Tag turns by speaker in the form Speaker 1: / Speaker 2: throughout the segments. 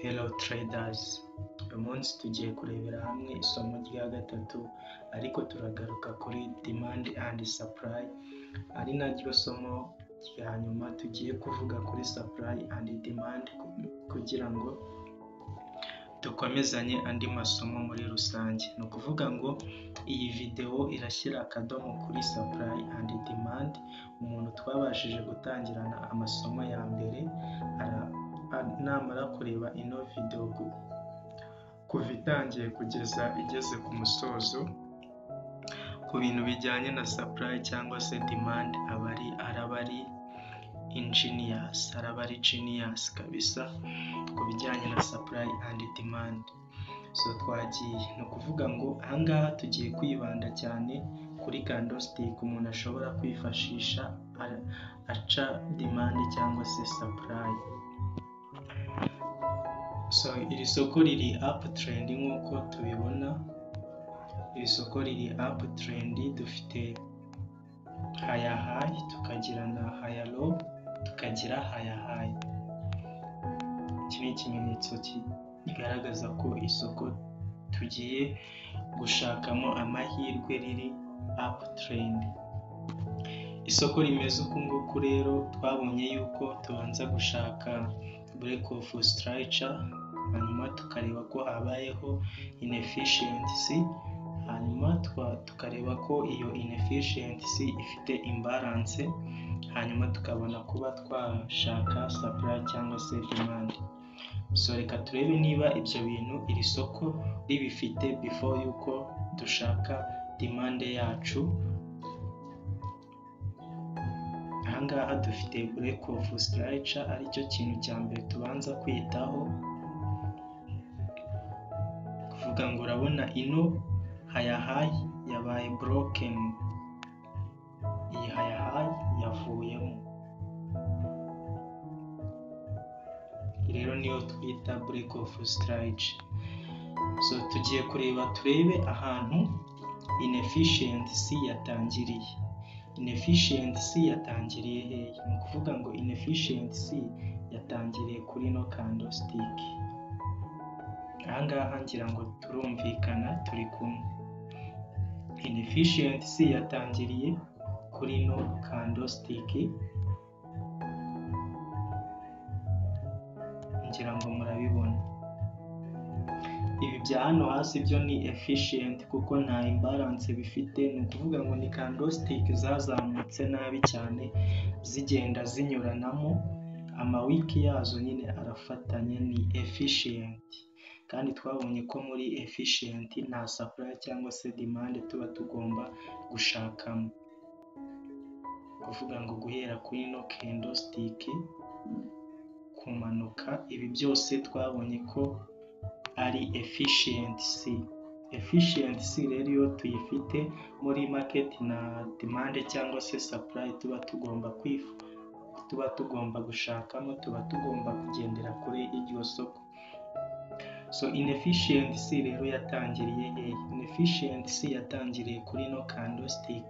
Speaker 1: Hello traders, uyu munsi tugiye kurebera hamwe isomo rya gatatu ariko turagaruka kuri demand and supply ari naryo somo rya nyuma tugiye kuvuga kuri supply and demand kugira ngo dukomezanye andi masomo muri rusange. Ni ukuvuga ngo iyi videwo irashyira akadomo kuri supply and demand, umuntu twabashije gutangirana amasomo ya mbere namara kureba ino videwo kuva itangiye kugeza igeze ku musozo ku bintu bijyanye na supply cyangwa se demand aba ari araba ari engineers araba ari genius kabisa ku bijyanye na supply and demand so twagiye ni ukuvuga ngo ahangaha tugiye kwibanda cyane kuri candlestick umuntu ashobora kwifashisha aca demand cyangwa se supply so iri soko riri up trend nk'uko tubibona iri soko riri up trend dufite haya hayi tukagira na haya lo tukagira haya hayi iki ni ikimenyetso kigaragaza ko isoko tugiye gushakamo amahirwe riri up trend isoko rimeze uku nguku rero twabonye yuko tubanza gushaka break of structure hanyuma tukareba ko habayeho inefficiency hanyuma tukareba ko iyo inefficiency ifite imbalance hanyuma tukabona kuba twashaka supply cyangwa se demand so reka turebe niba ibyo bintu iri soko ribifite before yuko dushaka demand yacu ahangaha dufite break of structure aricyo kintu cya mbere tubanza kwitaho kuvuga ngo urabona ino hayahayi yabaye broken iyi hayahayi yavuyemo rero niyo twita break of structure so tugiye kureba turebe ahantu inefficiency yatangiriye inefficiency yatangiriye hehe ni ukuvuga ngo inefficiency yatangiriye kuri ino candlestick ahangaha ngira ngo turumvikana turi kumwe inefficiency yatangiriye kuri ino candlestick ngira ngo murabibona ibi bya hano hasi byo ni efficient kuko nta imbalance bifite ni ukuvuga ngo ni candlestick zazamutse nabi cyane zigenda zinyuranamo amawiki yazo nyine arafatanya ni efficient kandi twabonye ko muri efficient nta supply cyangwa se demand tuba tugomba gushakamo kuvuga ngo guhera kuri no candlestick kumanuka ibi byose twabonye ko ari efficiency efficiency rero iyo tuyifite muri market na demand cyangwa se supply tuba tugomba kwifu tuba tugomba gushakamo tuba tugomba kugendera kuri iryo soko so inefficiency rero yatangiriye hehe inefficiency yatangiriye kuri no candlestick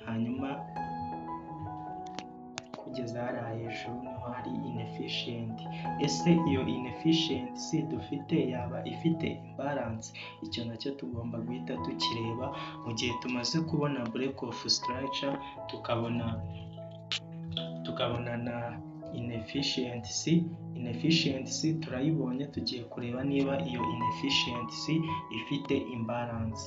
Speaker 1: hanyuma kugeza hariya hejuru niho hari inefficient ese iyo inefficiency dufite yaba ifite imbalance icyo nacyo tugomba guhita tukireba mu gihe tumaze kubona break of structure tukabona tukabona na inefficiency inefficiency turayibonye tugiye kureba niba iyo inefficiency ifite imbalance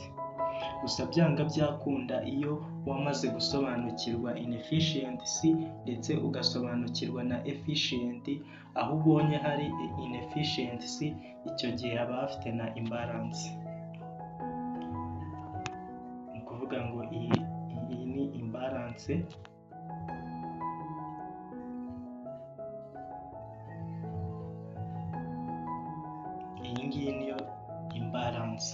Speaker 1: gusa byanga byakunda iyo wamaze gusobanukirwa inefficiency ndetse ugasobanukirwa na efficient aho ubonye hari inefficiency icyo gihe haba hafite na imbalance ni ukuvuga ngo iyi, iyi ni imbalance iyi ngiyi niyo imbalance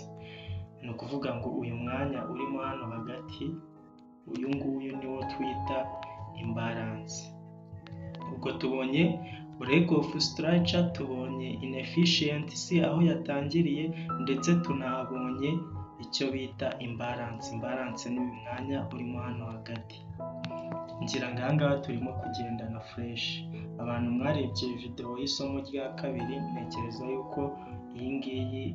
Speaker 1: ni ukuvuga ngo uyu mwanya urimo hano hagati uyu nguyu niwo twita imbalance ubwo tubonye break of structure tubonye inefficiency aho yatangiriye ndetse tunabonye icyo bita imbalance imbalance ni uyu mwanya urimo hano hagati ngira ngo aha ngaha turimo kugendana fureshi abantu mwarebye videwo y'isomo rya kabiri ntekereza yuko iyi ngiyi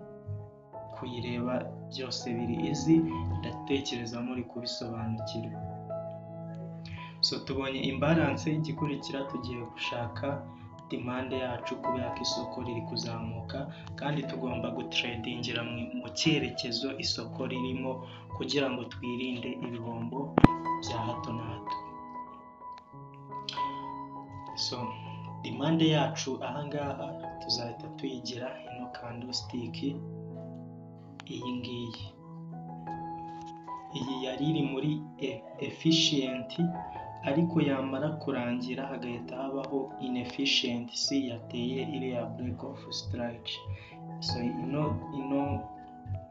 Speaker 1: kuyireba byose biri izi ndatekereza muri kubisobanukirwa so tubonye imbaranse igikurikira tugiye gushaka demande yacu kubera ko isoko riri kuzamuka kandi tugomba gutredingira mu cyerekezo isoko ririmo kugira ngo twirinde ibihombo bya hato na hato so demande yacu ahangaha tuzahita tuyigira ino kandositiki iyi ngiyi iyi yari iri muri efishiyenti ariko yamara kurangira hagahita habaho inefishiyentisi yateye iriya bureke ofu sitarike so ino ino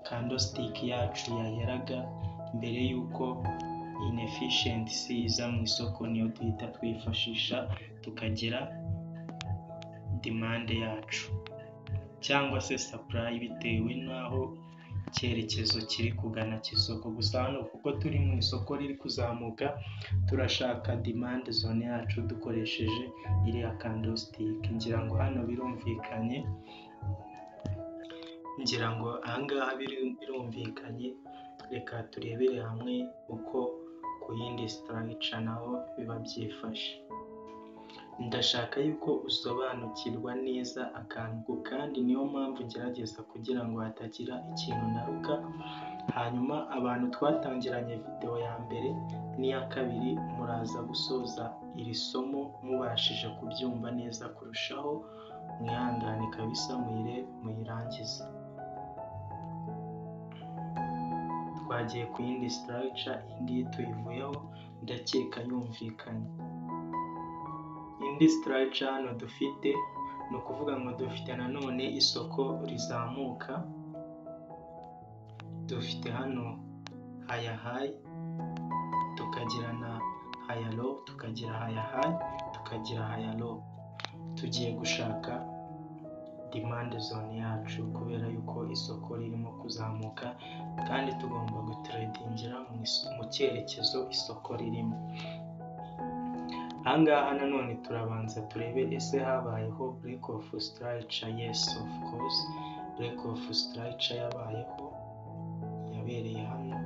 Speaker 1: kandositiki yacu yaheraga mbere y'uko inefishiyentisi iza mu isoko niyo duhita twifashisha tukagira demande yacu cyangwa se sapurayi bitewe n'aho icyerekezo kiri kugana cy'isoko gusa hano kuko turi mu isoko riri kuzamuka turashaka demande zone yacu dukoresheje iriya kandositike ngira ngo hano birumvikanye ngira ngo ahangaha birumvikanye reka turebere hamwe uko ku yindi sitarayica naho biba byifashe ndashaka yuko usobanukirwa neza akantu kandi niyo mpamvu ngerageza kugira ngo hatagira ikintu ndaruka hanyuma abantu twatangiranye videwo ya mbere n'iya kabiri muraza gusoza iri somo mubashije kubyumva neza kurushaho mwihangane kabisa muyire muyirangize twagiye ku yindi sitarayica indi tuyivuyeho ndakeka yumvikanye indi sitarayica hano dufite ni ukuvuga ngo dufite nanone isoko rizamuka dufite hano haya hayi tukagira na haya lo tukagira haya hayi tukagira haya lo tugiye gushaka demande zone yacu kubera yuko isoko ririmo kuzamuka kandi tugomba gutredingira mu cyerekezo isoko ririmo ahangaha nanone turabanza turebe ese habayeho break of strike yes of course break of strike yabayeho yabereye hano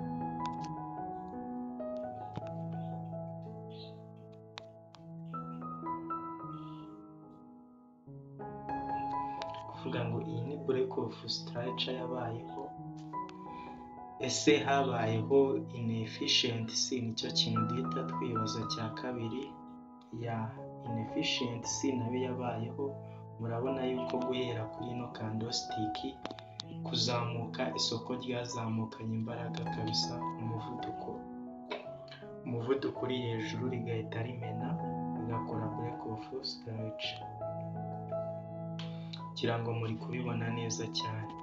Speaker 1: kuvuga ngo iyi ni break of strike yabayeho ese habayeho inefficiency nicyo kintu duhita twibaza cya kabiri ya inefficiency nayo yabayeho murabona yuko guhera kuri ino kandositiki kuzamuka isoko ryazamukanye imbaraga kabisa umuvuduko umuvuduko uri hejuru rigahita rimena rigakora break of strike kugira ngo muri kubibona neza cyane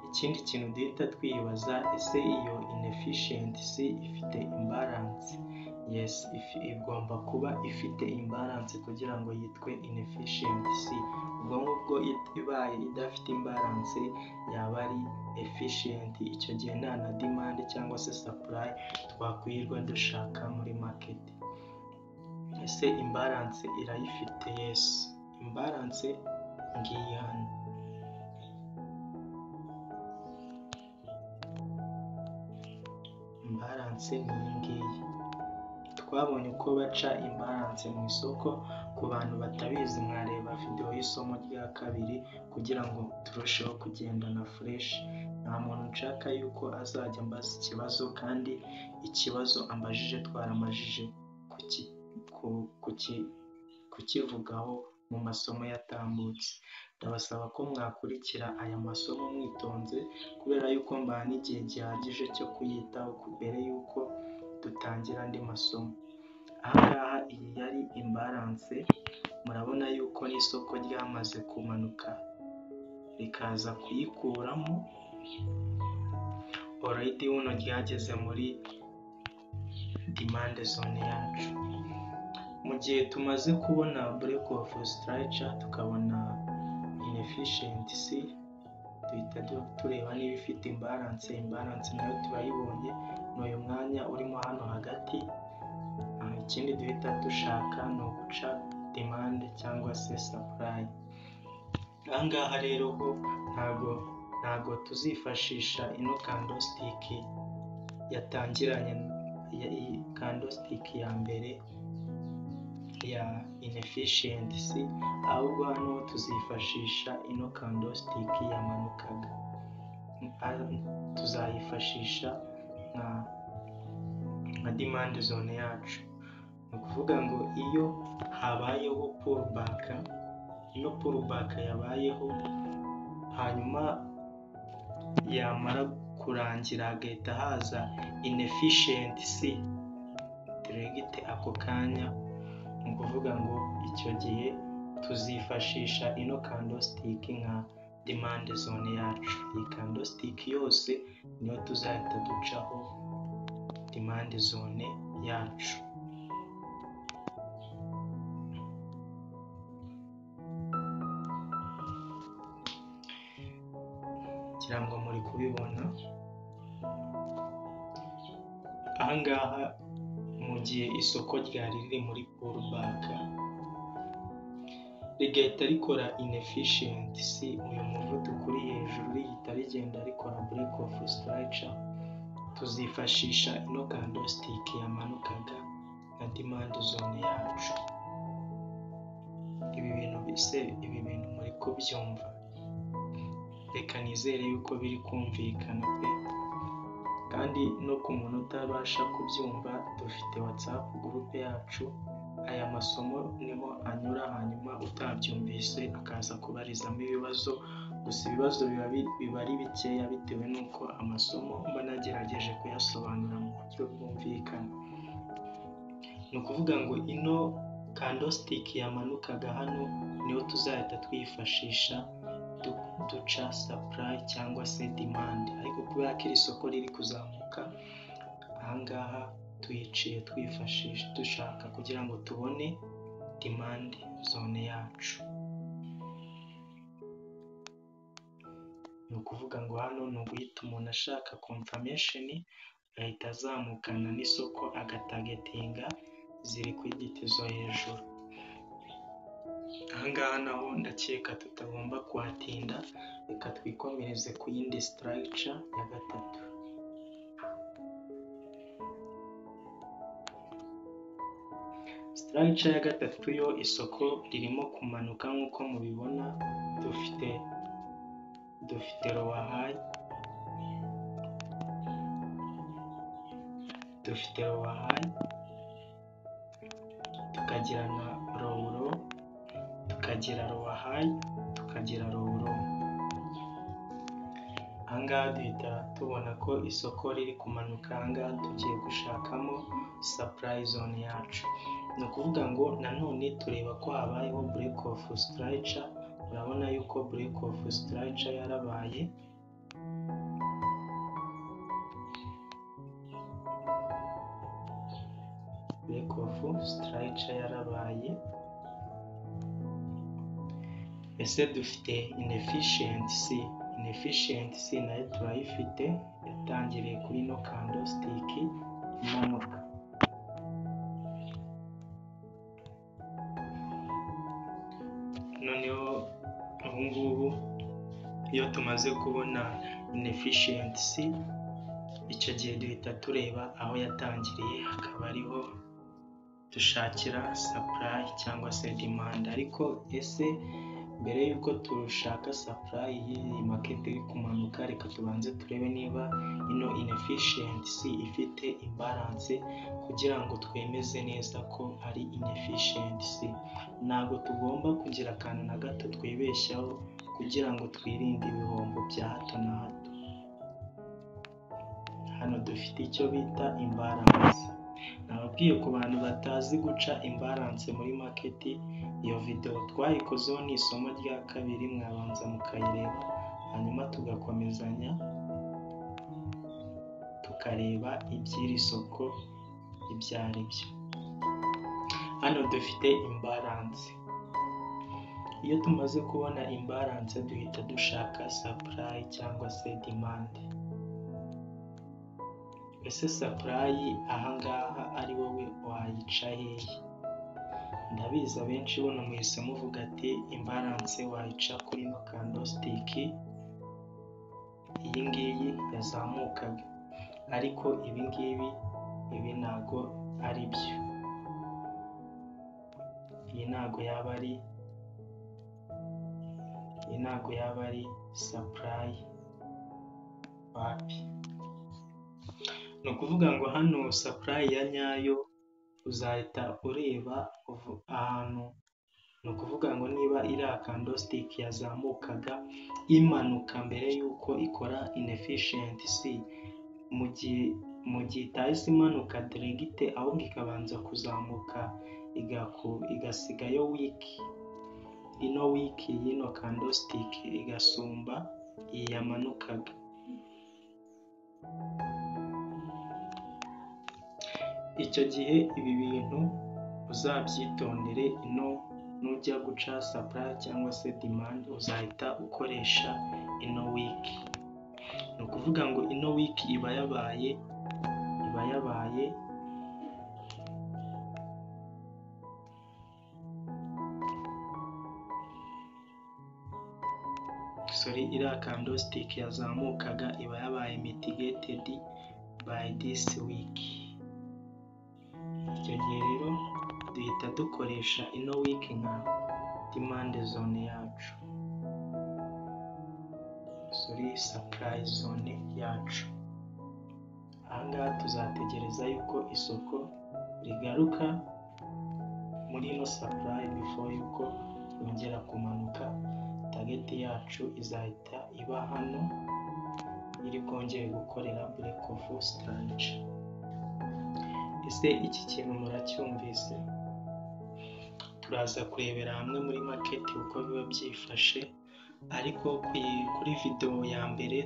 Speaker 1: ikindi kintu duhita twibaza ese iyo inefficiency ifite imbalance yes igomba kuba ifite imbalance kugira ngo yitwe inefficiency ubwo ngubwo ibaye idafite imbalance yaba ari efficient icyo gihe nta na demand cyangwa se supply twakwirirwa dushaka muri market ese imbalance irayifite yes imbalance ngiyi hano imbalance ni iyi ngiyi twabonye uko baca imbaranse mu isoko ku bantu batabizi mwareba videwo y'isomo rya kabiri kugira ngo turusheho kugendana fureshi nta muntu nshaka yuko azajya ambaza ikibazo kandi ikibazo ambajije twaramajije kukivugaho mu masomo yatambutse ndabasaba ko mwakurikira aya masomo mwitonze kubera yuko mbaha n'igihe gihagije cyo kuyitaho mbere y'uko dutangira andi masomo ahangaha iyi yari imbaranse murabona yuko n'isoko ryamaze kumanuka rikaza kuyikuramo orayidi buno ryageze muri demande zone yacu mu gihe tumaze kubona break of strike tukabona inefficiency duhita tureba niba ifite imbaranse imbaranse nayo turayibonye ni uyu mwanya urimo hano hagati ikindi duhita dushaka ni uguca demande cyangwa se supply aha ngaha rero ho ntago ntago tuzifashisha ino kandositiki yatangiranye kandositiki ya mbere ya inefficiency ahubwo hano tuzifashisha ino kandositiki yamanukaga tuzayifashisha nka nka dimande zone yacu ni ukuvuga ngo iyo habayeho purubaka iyo purubaka yabayeho hanyuma yamara kurangira hagahita haza inefficiency diregite ako kanya ni ukuvuga ngo icyo gihe tuzifashisha ino kandositiki nka demande zone yacu iyi kandositiki yose niyo tuzahita ducaho demande zone yacu kirango muri kubibona ahangaha mu gihe isoko ryari riri muri purubaka rigahita rikora inefficiency uyu muvuduko uri hejuru rigahita rigenda rikora break of structure tuzifashisha ino kandositike yamanukaga na demande zone yacu ibi bintu bise ibi bintu muri kubyumva reka nizere yuko biri kumvikana pe kandi no ku muntu utabasha kubyumva dufite whatsapp gurupe yacu aya masomo niho anyura hanyuma utabyumvise akaza kubarizamo ibibazo gusa ibibazo biba ari bikeya bitewe n'uko amasomo mba nagerageje kuyasobanura mu buryo bwumvikana ni ukuvuga ngo ino kandositiki yamanukaga hano niyo tuzahita twifashisha duca sapurayi cyangwa se demande ariko kubera ko iri soko riri kuzamuka ahangaha tuyiciye twifashisha dushaka kugira ngo tubone demande zone yacu ni ukuvuga ngo hano ni uguhita umuntu ashaka komfamesheni agahita azamukana n'isoko agatagetinga ziri ku igiti zo hejuru ahangaha naho ndakeka tutagomba kuhatinda reka twikomereze ku yindi sitarayica ya gatatu sitarayica ya gatatu yo isoko ririmo kumanuka nk'uko mubibona dufite dufite rowahayi dufite rowahayi tukagira na rowuro tukagira rowahayi tukagira rowuro ahangaha duhita tubona ko isoko riri kumanuka ahangaha tugiye gushakamo sapurayi zone yacu ni ukuvuga ngo nanone tureba ko habayeho bureke ofu sitarayica urabona yuko bureke ofu sitarayica yarabaye bureke ofu sitarayica yarabaye ese dufite inefficiency inefficiency nayo turayifite yatangiriye kuri no kandositiki imanuka noneho ubu ngubu iyo tumaze kubona inefficiency icyo gihe duhita tureba aho yatangiriye hakaba ariho dushakira supply cyangwa se demand ariko ese mbere y'uko tushaka supply y'iyi market iri kumanuka reka tubanze turebe niba ino inefficiency ifite imbalance kugira ngo twemeze neza ko ari inefficiency ntabwo tugomba kugira akantu na gato twibeshyaho kugira ngo twirinde ibihombo bya hato na hato hano dufite icyo bita imbalance nababwiye ku bantu batazi guca imbalance muri maketi iyo videwo twayikozeho ni isomo rya kabiri mwabanza mukayireba hanyuma tugakomezanya tukareba iby'iri soko ibyo ari byo hano dufite imbalance iyo tumaze kubona imbalance duhita dushaka supply cyangwa se demande ese supply ahangaha ari wowe wayica hehe ndabizi abenshi bona muhise muvuga ati imbalance wayica kuri ino kandositiki iyi ngiyi yazamukaga ariko ibi ngibi ibi ntago ari byo iyi ntago yaba ari iyi ntago yaba ari supply wapi ni ukuvuga ngo hano supply ya nyayo uzahita ureba ahantu ni ukuvuga ngo niba iriya kandositiki yazamukaga imanuka mbere y'uko ikora inefishensi mu gihe mu gihe itahise imanuka diregite ahubwo ikabanza kuzamuka igasigayo wiki ino wiki y'ino kandositiki igasumba iyi yamanukaga icyo gihe ibi bintu uzabyitondere ino nujya guca supply cyangwa se demand uzahita ukoresha ino wiki ni ukuvuga ngo ino wiki iba yabaye iba yabaye sorry iriya kandositiki yazamukaga iba yabaye mitigated by this week icyo gihe rero duhita dukoresha ino wiki nka dimande zone yacu sorry supply zone yacu ahangaha tuzategereza yuko isoko rigaruka muri ino supply before yuko yongera kumanuka tageti yacu izahita iba hano iri bwongere gukorera break of strange ese iki kintu muracyumvise turaza kurebera hamwe muri maketi uko biba byifashe ariko kuri videwo ya mbere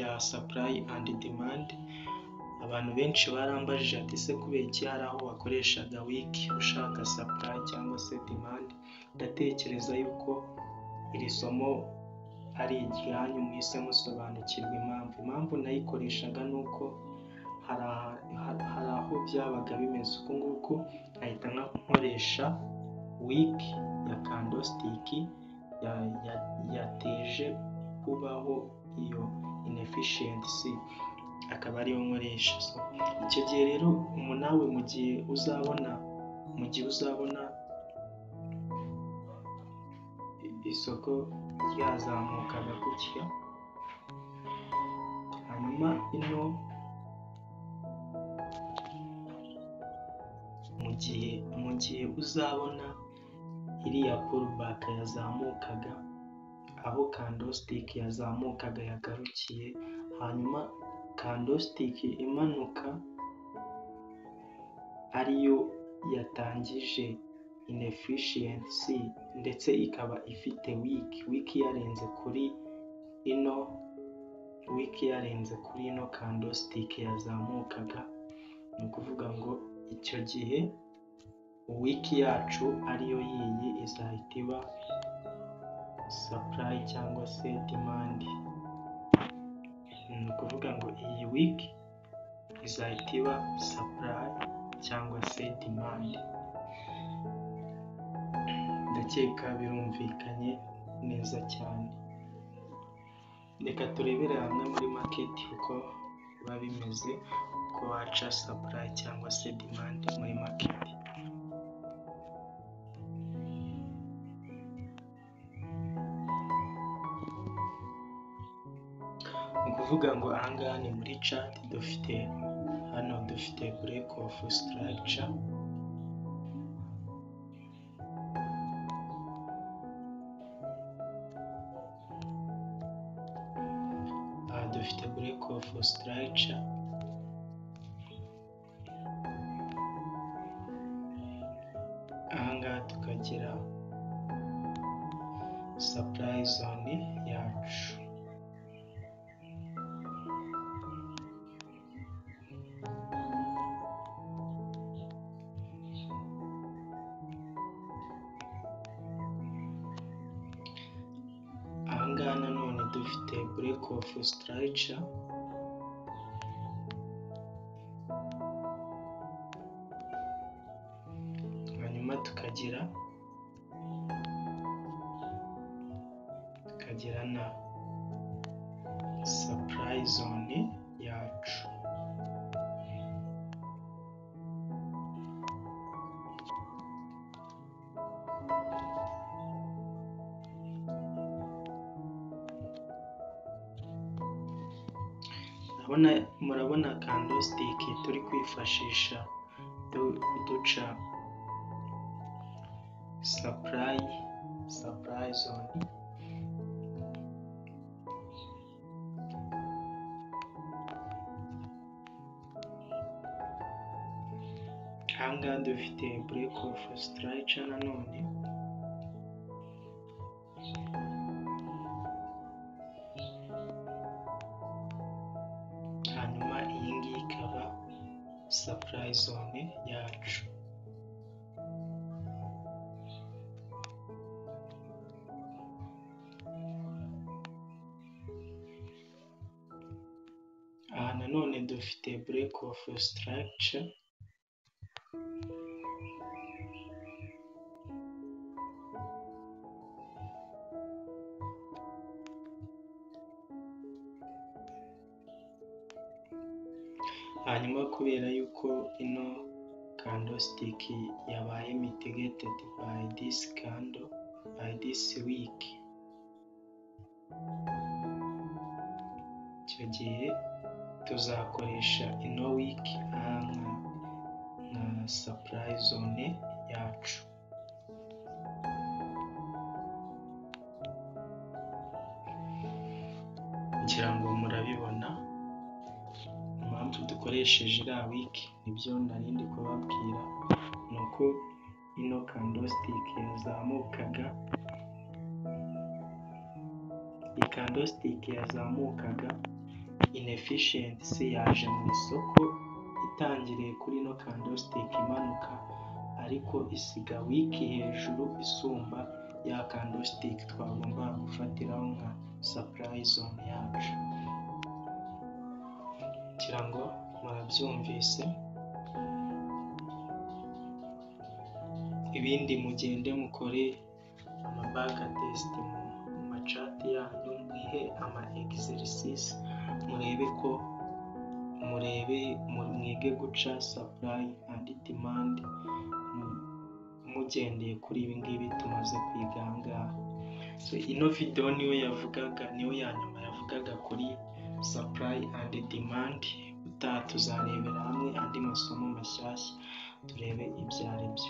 Speaker 1: ya supply and demand abantu benshi barambajije ati ese kubera iki hari aho wakoreshaga wiki ushaka supply cyangwa se demand ndatekereza yuko iri somo ari iryanyu mwise musobanukirwa impamvu impamvu nayikoreshaga ni uko hari aho byabaga bimeze uku nguku nkahita nkoresha wiki ya kandositiki yateje kubaho iyo inefishensi akaba ariyo nkoresha icyo gihe rero nawe mu gihe uzabona mu gihe uzabona isoko ryazamukaga gutya hanyuma ino mu gihe mu gihe uzabona iriya purubaka yazamukaga aho kandositiki yazamukaga yagarukiye hanyuma kandositiki imanuka ariyo yatangije inefishiyensi ndetse ikaba ifite wiki wiki yarenze kuri ino wiki yarenze kuri ino kandositiki yazamukaga ni ukuvuga ngo icyo gihe wiki yacu ariyo yiyi izahita iba supply cyangwa se demand ni ukuvuga ngo iyi wiki izahita iba supply cyangwa se demand ndakeka birumvikanye neza cyane reka turebere hamwe muri maketi uko biba bimeze uko waca supply cyangwa se demand muri maketi ni ukuvuga ngo ahangaha ni muri chat dufite hano dufite break of structure dufite break of structure ahangaha tukagira supply zone yacu ahangaha nanone dufite break of structure tukagira tukagira na supply zone yacu Urabona murabona candlestick turi kwifashisha du- duca supply supply zone ahangaha dufite break of structure nanone hanyuma iyi ngiyi ikaba supply zone yacu aha nanone dufite break of structure hanyuma kubera yuko ino candlestick yabaye mitigated by this candle by this week icyo gihe tuzakoresha ino week nka nka nka supply zone yacu ngira ngo murabibona impamvu dukoresheje iriya wiki nibyo nari ndi kubabwira ni uko ino kandositike yazamukaga iyi kandositike yazamukaga inefficiency yaje mu isoko itangiriye kuri ino kandositike imanuka ariko isiga wiki hejuru isumba ya kandositike twagombaga gufatiraho nka supply zone yacu kugira ngo murabyumvise ibindi mugende mukore amabaka tesite mu macati yanyu mwihe ama egiserisisi murebe ko murebe mu- mwige guca sapurayi andi dimandi mu- mugendeye kuri ibi ngibi tumaze kwiga aha ngaha So, ino videwo niyo yavugaga niyo ya nyuma yavugaga kuri supply and demand utaha tuzarebera hamwe andi masomo mashyashya turebe ibyo ari byo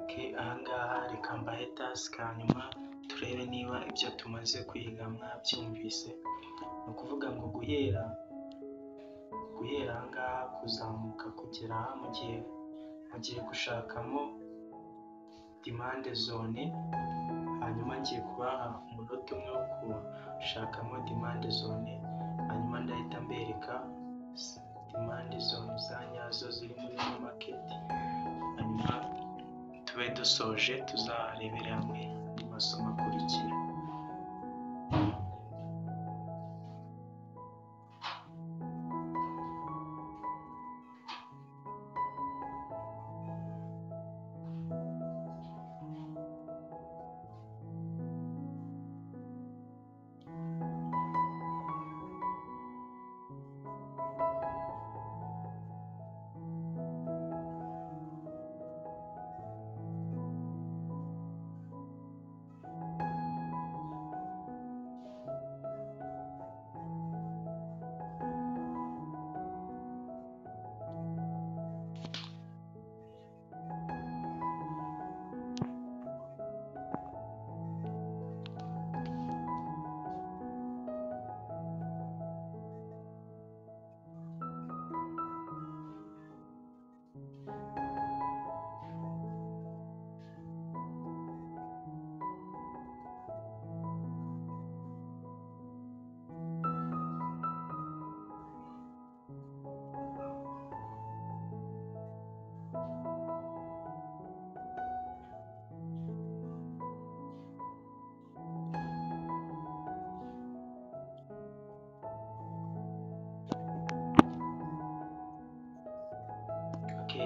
Speaker 1: Okay, aha ngaha reka mbahe tasike hanyuma turebe niba ibyo tumaze kwiga mwabyumvise ni ukuvuga ngo guhera guhera aha ngaha kuzamuka kugera aha mugiye mugiye gushakamo dimande zone hanyuma ngiye kubaha umunota umwe wo gushakamo dimande zone hanyuma ndahita mbereka s- dimande zone za nyazo ziri muri ino maketi hanyuma tube dusoje tuzarebere hamwe andi masomo akurikira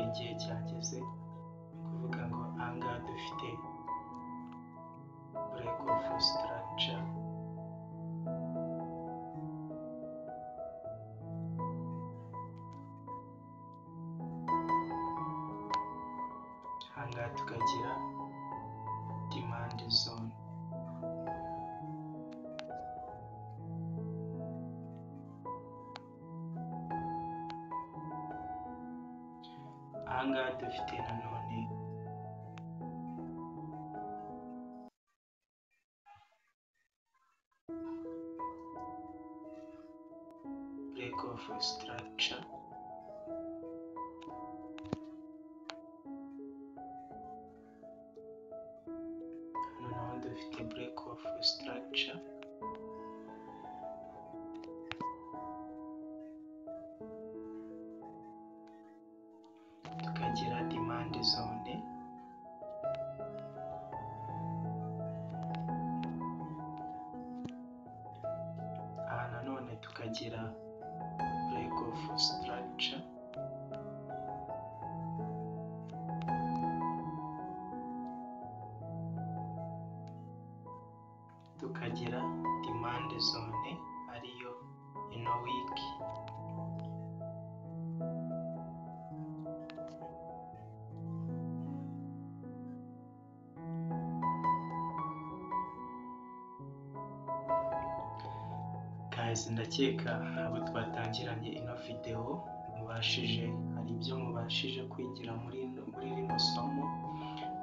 Speaker 1: igihe cyageze kuvuga ngo ahangaha dufite break of structure ahangaha tukagira demand zone ahangaha dufite nanone break of structure hano naho dufite break of structure tukagira demand zone aha nanone tukagira break of structure tukagira demand zone ariyo ino wiki guys ndakeka abo twatangiranye ino videwo mubashije hari ibyo mubashije kwigira muri ino- muri rino somo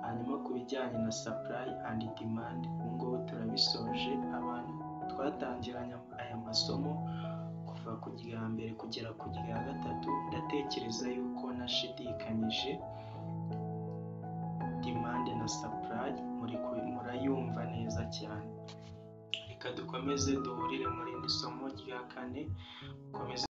Speaker 1: hanyuma ku bijyanye na supply and demand ubu ngubu turabisoje abantu twatangiranye aya masomo kuva ku rya mbere kugera ku rya gatatu ndatekereza yuko nashidikanyije demand na supply muri ku- murayumva neza cyane reka dukomeze duhurire mu rindi somo rya kane dukomeze